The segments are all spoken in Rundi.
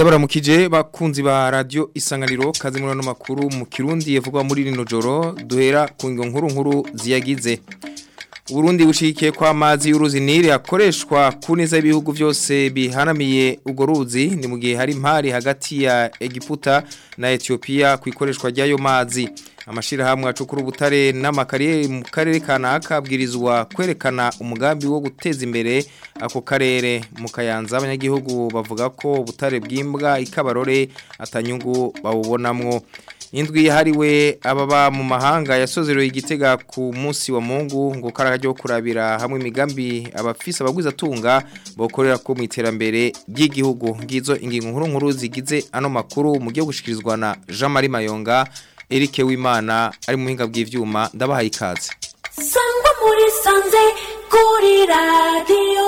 Ndabaramukije bakunzi ba radio isanganiro kazi muri no makuru mu Kirundi yevugwa muri rino joro duhera ku ngo nkuru nkuru ziyagize Burundi bushikiye kwa amazi y'uruzi Nile akoreshwa ku neza y'ibihugu byose bihanamiye ugo ruzi ni mu gihe hari impari hagati ya Egiputa na Ethiopia ku ikoreshwa ry'ayo mazi amashirahamwe acukura ubutare n'amakariyeri mu karere kanaka abwirizwa kwerekana umugambi wo guteza imbere ako karere mu kayanza abanyagihugu bavuga ko ubutare bw'imbwa ikabarore atanyungu bawubonamwo indwi yahariwe ababa mu mahanga yasozereye igitega ku munsi wa mungu ngo karajyo kurabira hamwe imigambi abafise abagwiza tunga bokorera ko mu iterambere ry'igihugu ngizo ingingo nkuru nkuru zigize ano makuru mu gihe gushikirizwa na Jean Marie Mayonga Eric Wimana ari mu hinga bw'ivyuma ndabahaye ikaze Sangwa muri sanze kuri radio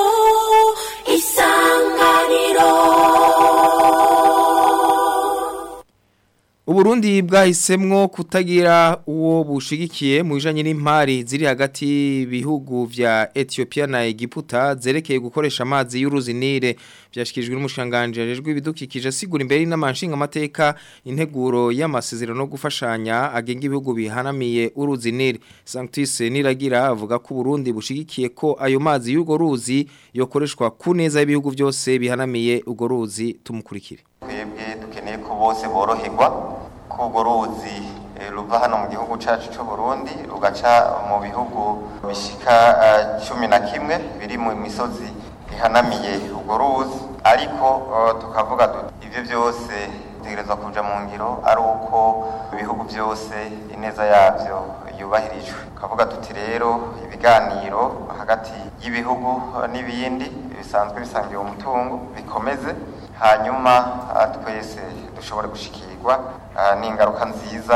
isanganiro Uburundi bwahisemwo kutagira uwo bushigikiye mu bijanye n'impari ziri hagati y'ibihugu vya Ethiopia na Egiputa zerekeye gukoresha amazi y'uruzi Nile byashikijwe n'umushanganje ajejwe ibidukikije asigura imbere n'amanshinga amateka integuro y'amasezerano no gufashanya agenga ibihugu bihanamiye uruzi Nile Sanctus Niragira avuga ko Burundi bushigikiye ko ayo mazi y'ugo ruzi yokoreshwa ku neza y'ibihugu byose bihanamiye ugo ruzi tumukurikire twebwe dukeneye ko bose boroherwa ko urwo ruzi eh, ruva hano mu gihugu cyacu cy'u Burundi rugaca mu bihugu bishika eh, cumi na kimwe biri mu misozi ihanamiye urwo ruzi ariko eh, tukavuga duti ibyo byose bitegerezwa kuja mu ngiro ari uko ibihugu byose ineza yabyo yubahirijwe tukavuga tuti rero ibiganiro hagati y'ibihugu eh, n'ibindi bisanzwe bisangiye umutungo bikomeze hanyuma ah, twese dushobore gushikirwa ah, n'ingaruka nziza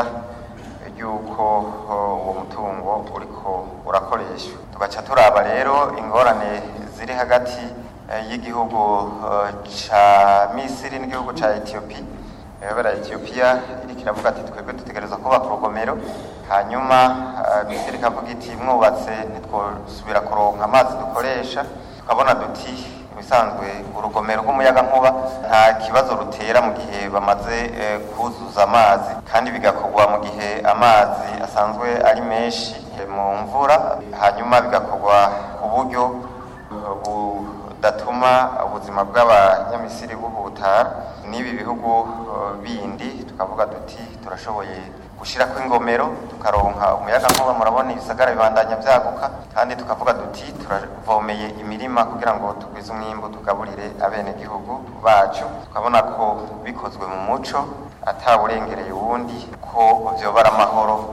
y'uko oh, uwo mutungo uriko urakoreshwa tugaca turaba rero ingorane ziri hagati eh, y'igihugu eh, ca misiri n'igihugu ca etiyopi ebera etiyopiya iriko iravuga ati twebwe dutegereza kubaka urugomero hanyuma ah, misiri ikavuga iti mwubatse ntitwosubira kuronka amazi dukoresha tukabona duti ibisanzwe urugomero rw'umuyaga nkuba nta kibazo rutera mu gihe bamaze eh, kuzuza amazi kandi bigakorwa mu gihe amazi asanzwe ari menshi eh, mu mvura hanyuma bigakorwa ku buryo eh, budatuma ubuzima bw'abanyamisiri buhutara n'ibi bihugu eh, bindi tukavuga duti turashoboye gushirako ingomero tukaronka umuyaga nkuba murabona ibisagara bibandanya vyaguka kandi tukavuga duti turavomeye imirima kugira ngo tugwize umwimbu tugaburire abene gihugu bacu tukabona ko bikozwe mu muco atawurengereye uwundi ko vyobara amahoro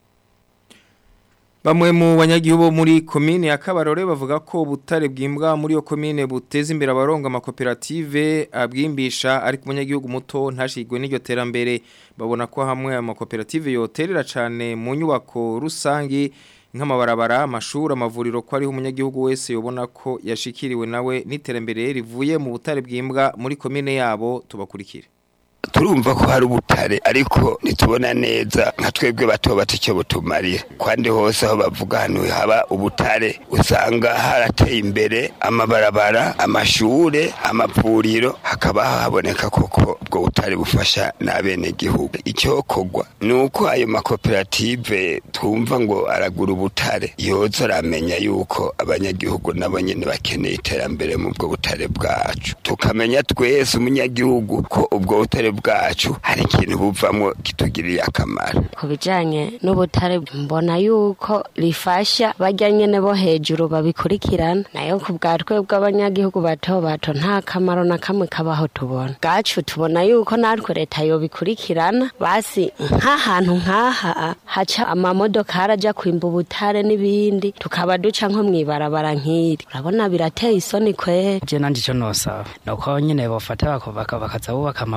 Bamwe mu banyagihugu muri komine ya Kabarore bavuga ko ubutare bw'imbwa muri yo komine buteza imbere abaronga amakoperative abwimbisha ariko umunyagihugu muto ntashigwe n'iryo terambere babona ko hamwe amakoperative yoterera cyane mu nyubako rusangi nk'amabarabara amashuri amavuriro ko ariho umunyagihugu wese yobona ko yashikiriwe nawe n'iterambere rivuye mu butare bw'imbwa muri komine yabo tubakurikire turumva ko hari ubutare ariko ntitubona neza nka twebwe bato bato icyo butumarira kandi hose aho bavuga hano haba ubutare usanga harateye imbere amabarabara amashure amavuriro hakaba haboneka koko ubwo butare bufasha n'abenegihugu icyokorwa ni uko ayo makoperative twumva ngo aragura ubutare yoza aramenya yuko abanyagihugu nabo nyine bakeneye iterambere mu bwo butare bwacu tukamenya twese umunyagihugu ko ubwo butare bwacu hari ikintu buvamo kitugiriye akamaro ku bijyanye n'ubutare mbona yuko rifasha bajya nyine bo hejuru babikurikirana nayo ku bwa twebwe abanyagihugu bato bato nta kamaro na kamwe kabaho tubona bwacu tubona yuko natwe leta yobikurikirana basi nk'ahantu nk'aha haca amamodoka harajya kwimba ubutare n'ibindi tukaba duca nko mu ibarabara nk'iri urabona birateye isoni kwera je nanje ico nosaba nuko nyene bofata bakaza bubaka amavuriro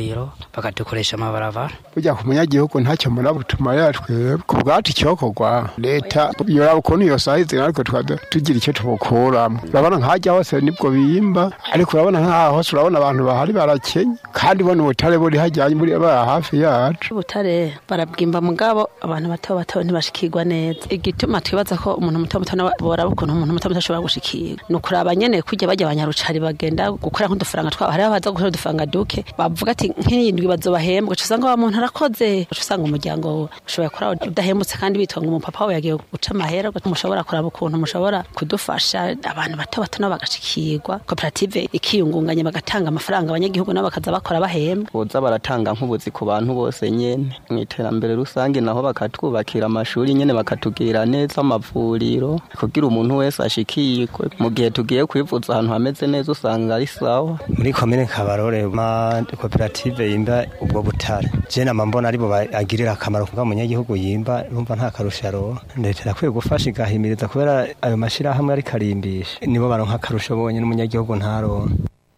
amavuriro bakadukoresha amabarabara burya ku munyagihugu ntacyo murabutuma yatwebwe ku bwacu icyokorwa leta yoraba ukuntu iyo sahizi ariko tukaba tugira icyo tubukuramo urabona nk'ahajya hose nibwo biyimba ariko urabona nk'aha hose urabona abantu bahari barakenye kandi bona ubutare buri hajyanye buri bara hafi yacu ubutare barabwimba mugabo abantu bato bato ntibashikirwa neza igituma twibaza ko umuntu muto muto nawe boraba ukuntu umuntu muto muto ashobora gushikirwa ni ukuraba nyene kujya bajya abanyarucari bagenda gukora nk'udufaranga twabo hariho abaza gukora udufaranga duke bavuga ati nk'iyindwi bazobahembwa uca usanga wa muntu arakoze uca usanga umuryango ushobora kora udahembutse kandi bitwa ngo umupapa we yagiye guca amahera mushobora kuraba ukuntu mushobora kudufasha abantu bato bato nabo bagashikirwa koperative ikiyungunganya bagatanga amafaranga abanyagihugu nabo bakaza bakora bahembwa boza baratanga nk'ubuzi ku bantu bose nyene mu iterambere rusange naho bakatwubakira amashuri nyene bakatugira neza amavuriro kugira umuntu wese ashikirwe mu gihe tugiye kwivuza ahantu hameze neza usanga ari sawa muri komine kabarore ma koperative yimba ubwo butare je nama mbona aribo bagirira akamaro kuva munyagihugu yimba numva nta karusho aronka leta irakwiye gufasha igahimiriza kubera ayo mashirahamwe ari karimbisha nibo baronka akarusho bonyene n'umunyagihugu ntaronka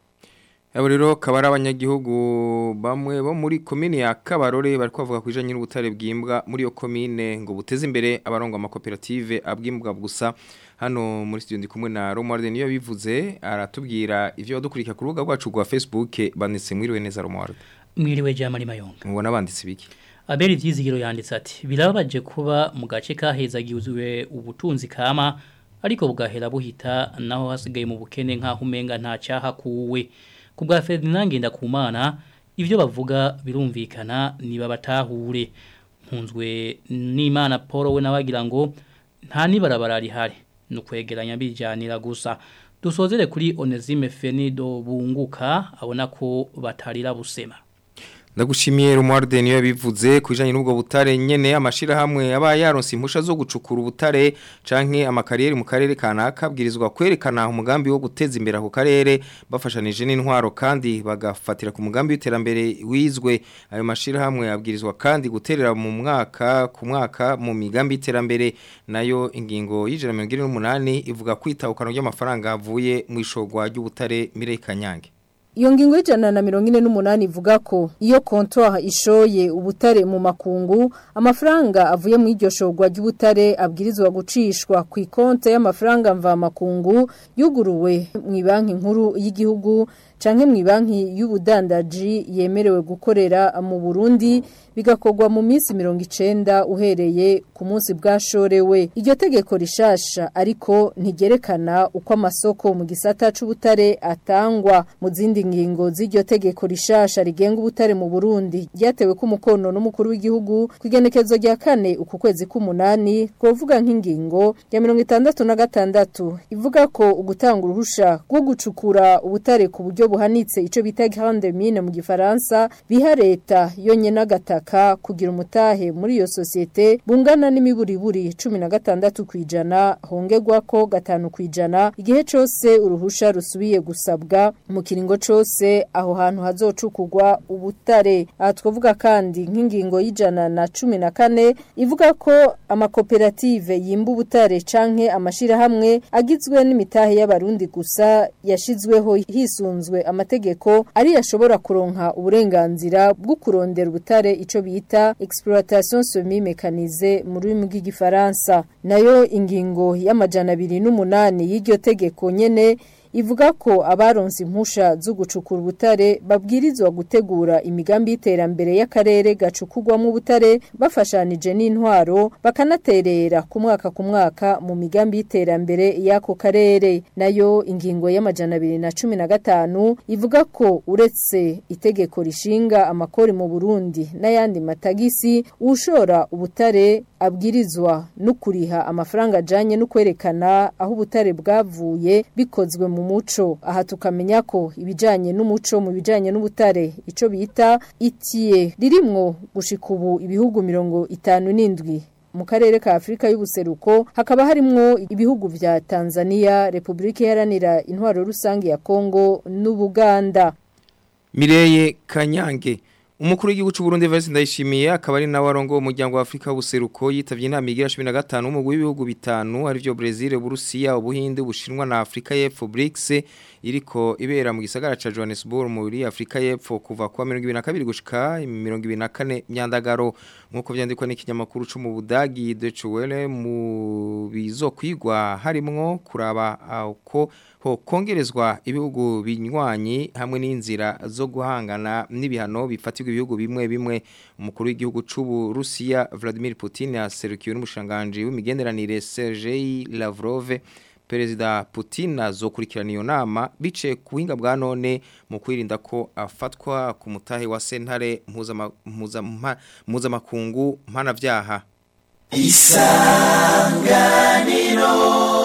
Abo rero kaba ari abanyagihugu bamwe bo muri komine ya Kabarore bari kuvuga ku bijanye n'ubutare bwimbwa muri iyo komine ngo buteze imbere abarongo amakoperative abwimbwa gusa hano muri studio ndi kumwe na Romuald niyo bivuze aratubwira ivyo badukurikira ku rubuga rwacu rwa Facebook banditse mwiriwe neza Romuald mwiriwe Jamali Mayonga mubona banditse biki Abeli vyizigiro yanditse ati birababaje kuba mu gace kahezagizwe ubutunzi kama ariko bugahera buhita naho hasigaye mu bukene nkaho umenga nta cyaha kuwe ku bwa Ferdinand Ngendakumana ibyo bavuga birumvikana niba batahure nkunzwe n'Imana Paul we nabagira ngo nta nibarabara rihari nukwegeranya bijanira gusa dusozere kuri Onesime Fenido bunguka abona ko batarira busema Ndagushimiye Romualde niyo bivuze kujanye n'ubwo butare nyene amashira hamwe aba yaronse impusha zo gucukura ubutare canke amakariyeri mu karere kanaka bwirizwa kwerekana umugambi wo guteza imbere ako karere bafashanije n'intwaro kandi bagafatira ku mugambi w'iterambere wizwe ayo mashira hamwe abwirizwa kandi guterera mu mwaka ku mwaka mu migambi y'iterambere nayo ingingo y'ijana 128 ivuga kwitahukana ry'amafaranga avuye mu ishogwa ry'ubutare Mirei Kanyange Iyo ngingo y'ijana na mirongo ine n'umunani ivuga ko iyo kontoha ishoye ubutare mu makungu amafaranga avuye mu iryo shogwa ry'ubutare abwirizwa gucishwa ku ikonte y'amafaranga mva makungu yuguruwe mu banki nkuru y'igihugu canke mu banki y'ubudandaji yemerewe gukorera mu Burundi bigakorwa mu minsi 90 uhereye ku munsi bwashorewe iryo tegeko rishasha ariko ntigerekana uko amasoko mu gisata c'ubutare atangwa mu zindi ngingo z'iryo tegeko rishasha rigenga ubutare mu Burundi ryatewe ku mukono n'umukuru w'igihugu kwigenekezo rya kane uku kwezi k'umunani kuvuga nk'ingingo ya 66 ivuga ko ugutanga uruhusha rwo gucukura ubutare ku buryo buhanitse ico bita grande mine mu gifaransa biha leta yonye n'agataka kugira umutahe muri iyo societe bungana n'imiburiburi 16 kwijana hongerwa ko gatanu kwijana igihe cose uruhusha rusubiye gusabwa mu kiringo cose aho hantu hazocukurwa ubutare aha twavuga kandi nk'ingingo y'ijana na cumi na kane ivuga ko amakoperative yimba ubutare canke amashirahamwe agizwe n'imitahe y'abarundi gusa yashizweho hisunzwe amategeko ari yashobora kuronka uburenganzira bwo kurondera ubutare ico bita exploitation semi mécanisée mu rurimi rw'igifaransa nayo ingingo y'amajana abiri n'umunani y'iryo tegeko nyene ivuga ko abaronse impusha zo gucukura ubutare babwirizwa gutegura imigambi y'iterambere y'akarere gacukurwamo ubutare bafashanije n'intwaro bakanaterera ku mwaka ku mwaka mu migambi y'iterambere y'ako karere nayo ingingo y'amajana abiri na cumi na gatanu ivuga ko uretse itegeko rishinga amakori mu Burundi n'ayandi matagisi ushora ubutare abwirizwa no kuriha amafaranga ajanye no kwerekana aho ubutare bwavuye bikozwe mu muco aha tukamenya ko ibijanye n'umuco mu bijanye n'ubutare ico bita itiye ririmwo gushika ubu ibihugu mirongo itanu n'indwi mu karere ka Afrika y'ubuseruko hakaba harimwo ibihugu vya Tanzania, Republika Iharanira Intwaro Rusange ya Kongo n'Ubuganda. Mireye Kanyange Umukuru w'igihugu cy'u Burundi Vice Ndayishimiye akaba ari nawe arongo umuryango wa Afrika w'ubuseruko yitavye inama igira 15 mu w'ibihugu bitanu ari byo Brazil, Burusiya, Ubuhinde, Ubushinwa na Afrika y'Epfo BRICS iriko ibera mu gisagara ca Johannesburg muri Afrika y'Epfo kuva kwa 2022 gushika 2024 myandagaro nkuko vyandikwa n'ikinyamakuru cyo mu Budagi Deutsche Welle mu bizokwigwa harimwo kuraba uko ho kongerezwa ibihugu binywanyi hamwe n'inzira zo guhangana n'ibihano bifatirwa ibihugu bimwe bimwe umukuru w'igihugu c'ubu Russia Vladimir Putin yaserukiwe n'umushanganje w'imigenderanire Sergei Lavrov Perezida Putin azokurikirana iyo nama bice ku buhinga bwa none mu kwirinda ko afatwa ku mutahe wa sentare mpuzamakungu mpanavyaha isanganiro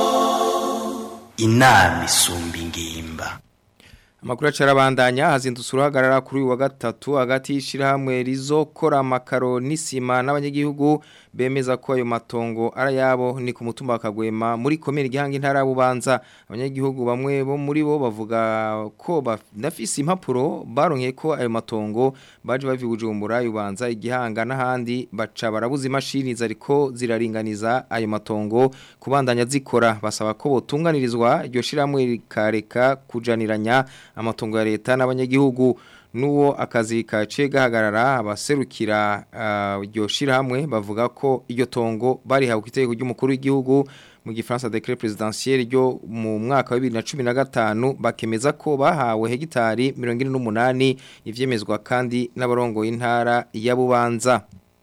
inama isumba ingimba Amakuru acarabandanya hazindutse uruhagarara kuri uyu wa gatatu hagati y'ishirahamwe rizokora amakaro n'isima n'abanyagihugu bemeza ko ayo matongo arayabo ni ku mutumba wa Kagwema muri komine gihanga intara bubanza abanyagihugu bamwe bo muri bo bavuga ko bafise impapuro baronkeye ko ayo matongo baje bavi bujumbura yubanza igihanga n'ahandi baca barabuza imashini zariko ziraringaniza ayo matongo kubandanya zikora basaba ko botunganirizwa iryo shiramwe rikareka kujaniranya amatongo ya leta n'abanyagihugu nuwo akazi kace gahagarara abaserukira iryo shirahamwe bavuga ko iryo tongo bari hawe kitego ry'umukuru w'igihugu mu gifaransa decret présidentiel ryo mu mwaka wa 2015 bakemeza ko bahawe hegitari 48 ivyemezwa kandi n'abarongo y'intara ya Bubanza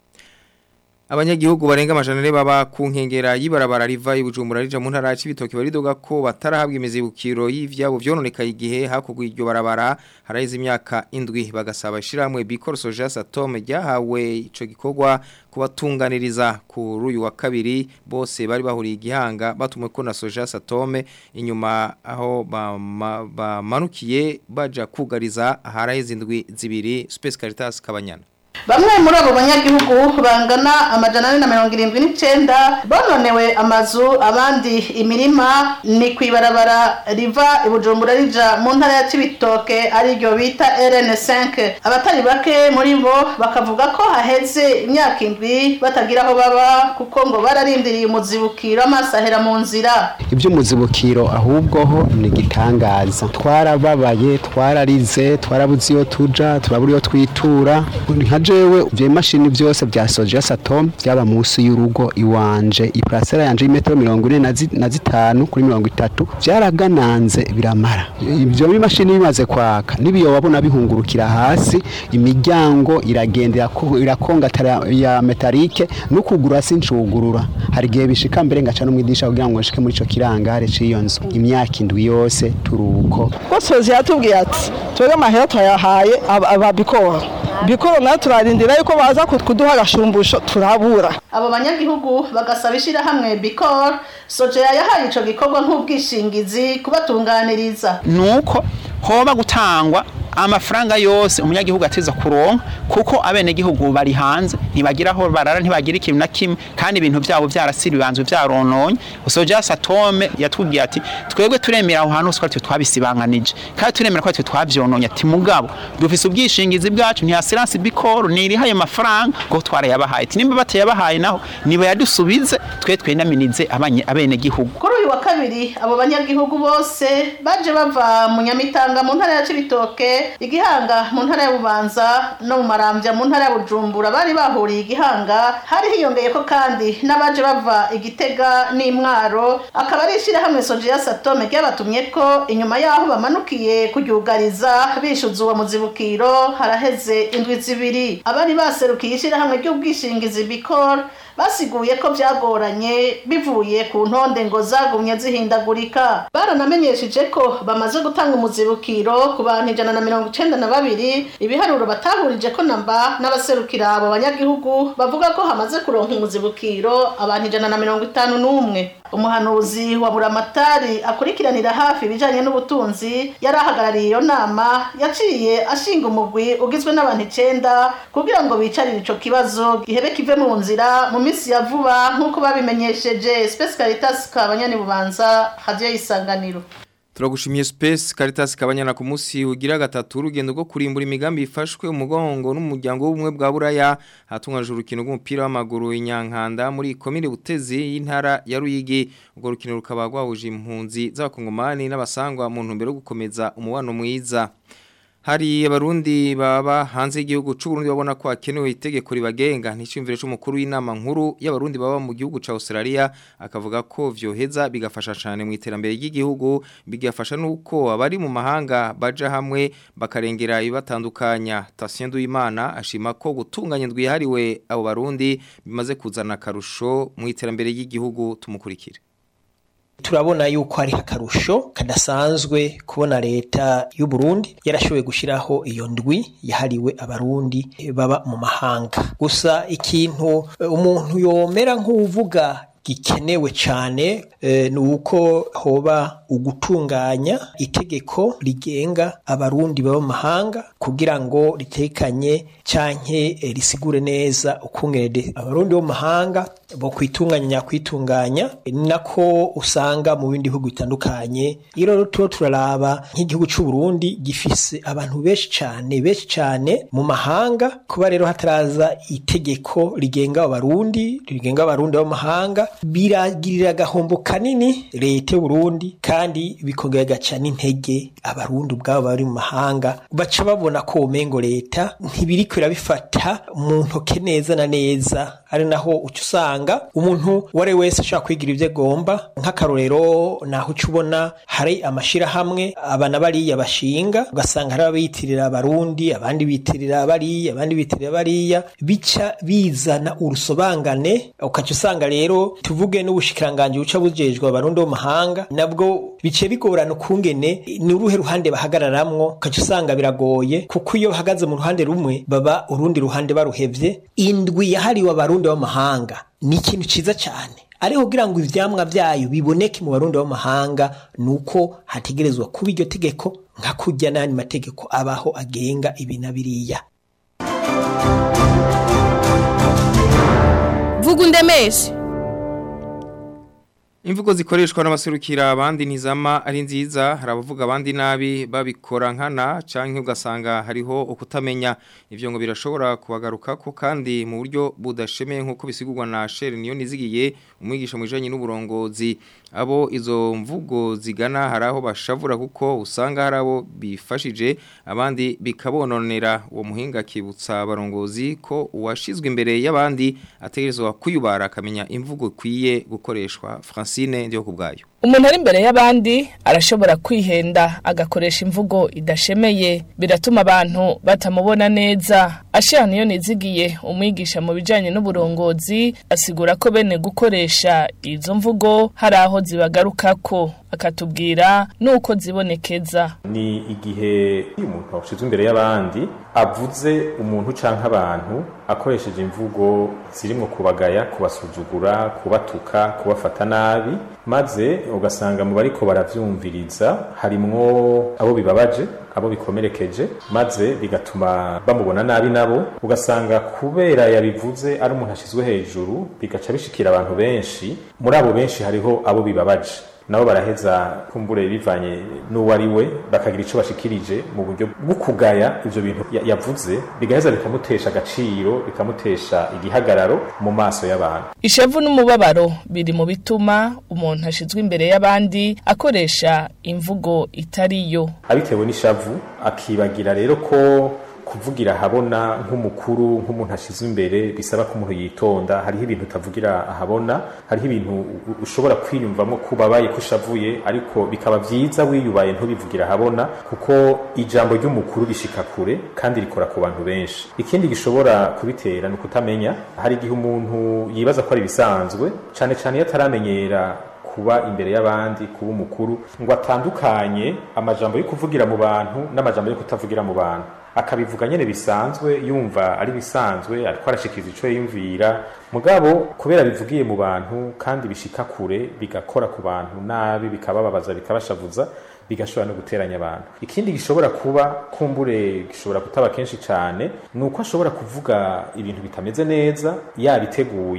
Abanyagihugu barenga amajana baba ku nkengera y'ibarabara riva ibujumbura rija mu ntara y'ibitoki baridoga ko batarahabwa imizibukiro y'ivyabo vyononekaye igihe hakugwa iryo barabara harayize imyaka indwi bagasaba ishiramwe Bicor Soja Satome ryahawe ico gikorwa kubatunganiriza kuri uyu wa kabiri bose bari bahuriye igihanga batumwe ko na Soja Satome inyuma aho bamanukiye baja kugariza harayize indwi zibiri Space Caritas Kabanyana Bamwe muri abo banyagihugu bangana amajana ane na mirongo irindwi n'icenda bononewe amazu abandi imirima ni kwibarabara riva ibujumbura rija mu ntara ya Cibitoke ariryo bita RN5 abatari bake muri bo bakavuga ko haheze imyaka indwi batagira aho baba kuko ngo bararindiriye umuzibukiro amasahera mu nzira iby'umuzibukiro ahubwo ho ni gitangaza twarababaye twararize twarabuze iyo tuja turabura iyo twitura nka jewe ivyo imashini vyose vya soja satom vyaba munsi y'urugo iwanje iprasera yanje y'imetero mirongo ine na zitanu kuri mirongo itatu vyaragananze biramara ivyo imashini bimaze kwaka n'ibiyo wabona bihungurukira hasi imiryango iragenda irakongatara ya metalike n'ukugura sincugurura hari igihe bishika mbere ngaca n'umwidisha kugira ngo nshike muri ico kirangare c'iyo nzu imyaka indwi yose turuko ko sozi yatubwiye ati twebwe amahera twayahaye ababikora bikoro nayo turarindira yuko baza kuduha agashumbusho turabura abo banyagihugu bagasaba ishyirahamwe bikoro sojeya yahaye ico gikorwa nk'ubwishingizi kubatunganiriza nuko hoba gutangwa amafaranga yose umunyagihugu ateza kuronka kuko abenegihugu bari hanze ntibagira aho barara ntibagira ikintu na kimwe kandi ibintu byabo byarasiri bibanzwe byarononye usoja satome yatubwiye ati twebwe turemera aho hantu twari twabisibanganije kandi turemera ko twe twavyononye ati mugabo dufise ubwishingizi bwacu nti assurance bikoro nirihaye amafaranga ngo twarayabahaye ati nimba batayabahaye naho niba yadusubize twe twenaminize abenegihugu kuri uyu wa kabiri abo banyagihugu bose baje bava mu nyamitanga mu ntara ya Cibitoke igihanga mu ntara ya Bubanza no mu marambya mu ntara ya Bujumbura bari bahuriye igihanga hari hiyongeye ko kandi n'abaje bava igitega n'imwaro akaba ari ishyirahamwe soje ya Satome ryabatumye ko inyuma yaho bamanukiye kuryugariza bishuza uwo muzibukiro haraheze indwi zibiri abari baserukiye ishyirahamwe ry'ubwishingizi Bicor basiguye ko byagoranye bivuye ku ntonde ngo zagumye zihindagurika baranamenyesheje ko bamaze gutanga umuzibukiro ku bantu ijana na mirongo icenda na babiri ibiharuro batahurije ko namba n'abaserukira abo banyagihugu bavuga ko hamaze kuronka umuzibukiro abantu ijana na mirongo itanu n'umwe umuhanuzi wa buramatari akurikiranira hafi ibijanye n'ubutunzi yari ahagarariye iyo nama yaciye ashinga umugwi ugizwe n'abantu icenda kugira ngo bicarire ico kibazo gihebe kive mu nzira mu minsi ya vuba nk'uko babimenyesheje Space Caritas kabanyani bubanza radio isanganiro Turagushimiye Space Caritas kabanyana ku munsi ugira gatatu urugendo rwo kurimbura imigambi ifashwe umugongo n'umuryango w'ubumwe bwa Buraya hatunganije urukino rw'umupira w'amaguru inyankanda muri komine Butezi y'intara ya Ruyigi urwo rukino rukaba rwahuje impunzi z'abakongomani n'abasangwa mu ntumbero yo gukomeza umubano mwiza Hari abarundi baba hanze y'igihugu c'u Burundi babona ko hakenewe itegeko ribagenga nticimvire c'umukuru w'inama nkuru y'abarundi baba mu gihugu ca Australia akavuga ko vyoheza bigafasha cyane mu iterambere ry'igihugu bigafasha nuko abari mu mahanga baja hamwe bakarengera ibibatandukanya Tatien Duimana ashima ko gutunganya ndwihariwe abo barundi bimaze kuzana karusho mu iterambere ry'igihugu tumukurikire turabona yuko hari akarusho kadasanzwe kubona leta y'u Burundi yarashoboye gushiraho iyo ndwi yahariwe abarundi baba mu mahanga gusa ikintu eh, umuntu yomera nk'uvuga gikenewe cyane eh, ni uko hoba ugutunganya itegeko rigenga abarundi baba mu mahanga kugira ngo ritekanye canke eh, risigure neza ukungene abarundi bo mu mahanga bo kwitunganya nyakwitunganya ni nako usanga mu bindi bihugu bitandukanye iyo rero tuba turaraba nk'igihugu c'u Burundi gifise abantu benshi cane benshi cane mu mahanga kuba rero hataraza itegeko rigenga abarundi rigenga abarundi bo mu mahanga biragirira agahombo kanini leta y'u Burundi kandi bikongera gaca n'intege abarundi ubwabo bari mu mahanga baca babona ko umengo leta ntibiriko irabifata mu ntoke neza na neza ari naho uca usanga umuntu uwo ari we wese ashobora kwigira ibyo agomba nk'akarorero naho uca ubona hari amashirahamwe abana bariya bashinga ugasanga hari abiyitirira abarundi abandi bitirira bariya abandi bitirira bariya bica bizana urusobangane ukaca usanga rero tuvuge n'ubushikiranganji buca bujejwe abarundi bo mu mahanga nabwo bice bigorana ukungene ni uruhe ruhande bahagararamwo ukaca usanga biragoye kuko iyo bahagaze mu ruhande rumwe baba urundi ruhande baruhevye indwi yahariwe abarundi b'amahanga ni ikintu ciza cyane ariko kugira ngo ivyamwa vyayo biboneke mu barundi b'amahanga nuko hategerezwa kuba iryo tegeko nka kurya n'ayandi mategeko abaho agenga ibi na biriya vuga undemeshe Imvugo zikoreshwa n'abaserukira abandi ntizama ari nziza hari abavuga abandi nabi babikora nkana canke ugasanga hariho ukutamenya ivyo ngo birashobora kubagarukako kandi mu buryo budashemeye nkuko bisigurwa na Shere niyo nizigiye umwigisha mu bijanye n'uburongozi abo izo mvugo zigana hari aho bashavura kuko usanga hari abo bifashije abandi bikabononera uwo muhinga akibutsa abarongozi ko uwashizwe imbere y'abandi ategerezwa kuyubara akamenya imvugo ikwiye gukoreshwa Francine ndiyo kubgayo umuntu ari imbere y'abandi arashobora kwihenda agakoresha imvugo idashemeye biratuma abantu batamubona neza ashira niyo nizigiye umwigisha mu bijanye n'uburongozi asigura ko bene gukoresha izo mvugo hari aho zibagarukako akatubwira nuko zibonekeza ni igihe umuntu ashizwe imbere y'abandi avuze umuntu canke abantu akoresheje imvugo zirimo kubagaya kubasuzugura kubatuka kubafata nabi maze ugasanga mu bariko baravyumviriza harimwo abo bibabaje abo bikomerekeje maze bigatuma bamubona nabi nabo ugasanga kubera yabivuze ari umuntu ashizwe hejuru bigaca bishikira abantu benshi muri abo benshi hariho abo bibabaje nabo baraheza kumbure bivanye n'uwo ari we bakagira icyo bashikirije mu buryo bwo kugaya ibyo bintu ya- yavuze bigaheza bikamutesha agaciro bikamutesha igihagararo mu maso y'abantu ishavu n'umubabaro biri mu bituma umuntu ashizwe imbere y'abandi akoresha imvugo itariyo abitewe n'ishavu akibagira rero ko kuvugira ahabona nk'umukuru nk'umuntu ashizwe imbere bisaba ko umuntu yitonda hariho ibintu utavugira ahabona hariho ibintu u- ushobora kwiyumvamo ko ubabaye ko ushavuye ariko bikaba byiza wiyubaye ntubivugira ahabona kuko ijambo ry'umukuru rishika kure kandi rikora ku bantu benshi ikindi gishobora kubitera ni ukutamenya hari igihe umuntu yibaza ko ari ibisanzwe cyane cyane iyo ataramenyera kuba imbere y'abandi kuba umukuru ngo atandukanye amajambo yo kuvugira mu bantu n'amajambo yo kutavugira mu bantu akabivuga nyene bisanzwe yumva ari bisanzwe ariko arashikiriza ico yiyumvira mugabo kubera bivugiye mu bantu kandi bishika kure bigakora ku bantu nabi bikabababaza bikabashavuza bigashobora no guteranya abantu ikindi gishobora kuba kumbure gishobora kutaba kenshi cyane ni uko ashobora kuvuga ibintu bitameze neza yabiteguye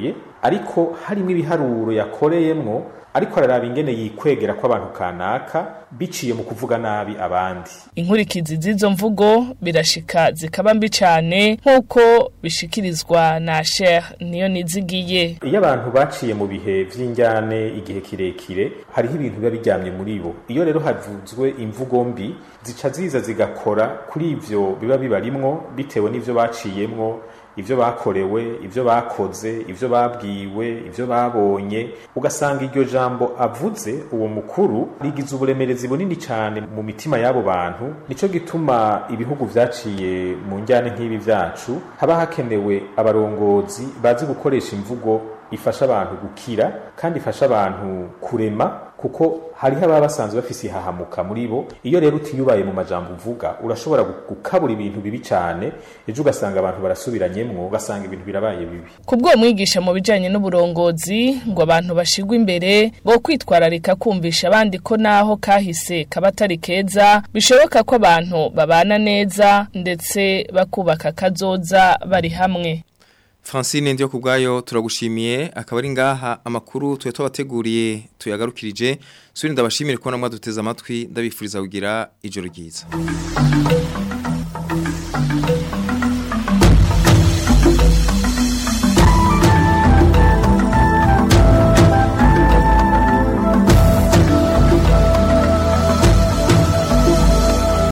ariko harimo ibiharuro yakoreyemwo ariko araraba ingene yikwegera ko abantu kanaka biciye mu kuvuga nabi abandi inkurikizi z'izo mvugo birashika zikaba mbi cyane nk'uko bishikirizwa na Sheikh niyo nizigiye iyo abantu baciye mu bihe vy'injyane igihe kirekire hariho ibintu biba biryamye muri bo iyo rero havuzwe imvugo mbi zica ziza zigakora kuri ivyo biba bibarimwo bitewe n'ivyo baciyemwo ivyo bakorewe ivyo bakoze ivyo babwiwe ivyo babonye ugasanga iryo jambo avuze uwo mukuru rigize uburemerezi bunini cyane mu mitima y'abo bantu nico gituma ibihugu vyaciye mu njyane nk'ibi vyacu haba hakenewe abarongozi bazi gukoresha imvugo ifasha abantu gukira kandi ifasha abantu kurema kuko hariho ababa basanzwe bafise ihahamuka muri bo iyo rero utiyubaye mu majambo uvuga urashobora gukabura ibintu bibi cyane ejo ugasanga abantu barasubiranyemwo ugasanga ibintu birabaye bibi kubwo mwigisha mu bijanye n'uburongozi ngo abantu bashigwe imbere bo kwitwararika kumvisha abandi ko naho kahise kabatari keza bishoboka ko abantu babana neza ndetse bakubaka kazoza bari hamwe Francine ndiyo kubgayo turagushimiye akaba ari ngaha amakuru tuye twabateguriye tuyagarukirije suri ndabashimire ko namwe duteze amatwi ndabifuriza kugira ijoro ryiza